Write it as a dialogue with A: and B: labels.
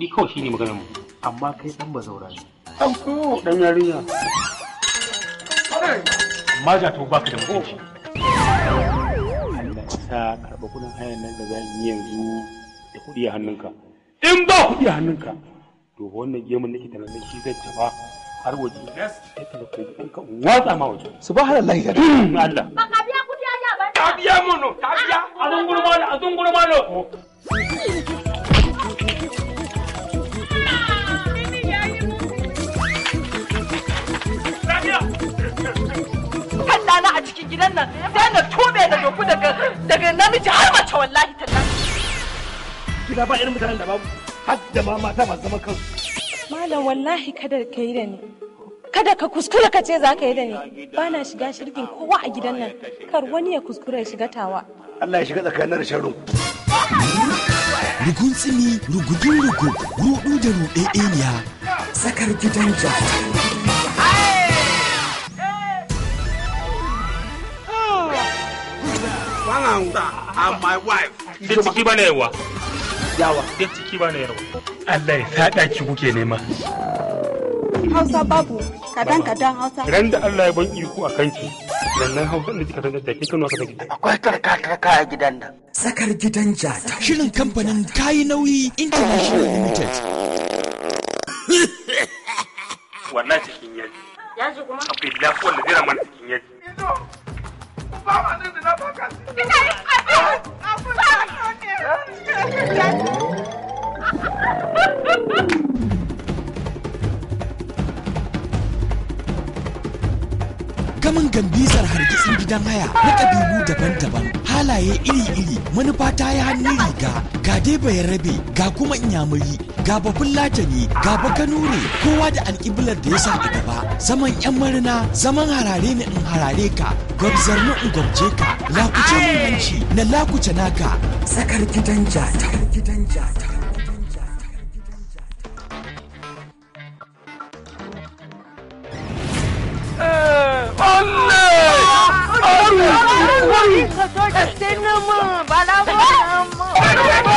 A: kuɗi kawai shine maganar mu amma kai dan bazaura ne dan ko dan yarinya amma ja to baka da mutunci Allah sa karɓa kuɗin hayan nan da za yi yanzu da kuɗi a hannunka in ba kuɗi a hannunka to wannan gemun nake tunanin shi zai tafa har waje ya tafi ko ɗanka watsa ma waje
B: subhanallah ya
A: Allah
C: Ba ka biya kudi ya ba.
A: ta biya mono ta biya a zunguru malo a zunguru malo
D: kan dana a cikin gidan nan sai na tobe da doku daga daga namiji har mace wallahi tallahi
B: gida ba irin mutanen da babu har da ma mata masu zaman kansu
E: Malam wallahi kada ka yi da ni. Kada ka kuskura ka ce za ka yi da ni. Ba na shiga shirgin kowa a gidan nan. Kar wani ya kuskura ya shiga tawa.
B: Allah ya shiga tsakanin da sharru
F: Rugun tsini, rugudun rugu, rudu da ruɗeɗeniya. Tsakar gidan jata.
A: and my wife da ciki bana yawa
B: yawa
A: da ciki bana yawa Allah ya sada ki kuke nema
G: Hausa babu kadan kadan Hausa.
A: ran da Allah ya ban iko a kanki sannan hausa da kika san da kika nuna ka take
B: akwai karkaka a gidan nan
F: Tsakar gidan jata. Shirin kamfanin kayi nauyi International Limited.
A: wallahi cikin yaji
C: Yaji kuma.
A: akwai lafiyar da zai ramana cikin yaji
F: Gamin gambizar hargitsin gidan haya na ƙabilu daban-daban, halaye iri-iri, manufa ta yi hannun riga, ga dai bayan rabe, ga kuma inyamuri, ga babun latani, ga bakanure, kowa da alƙiblar da ya sa a gaba. Zaman 'yan marina, zaman harare ni in harare ka, gwabzar ni in gwabce ka, lakuce mun hanci, na lakuce naka. Tsakar gidan jata. gidan jata.
D: Ka so da sai na mun bala ba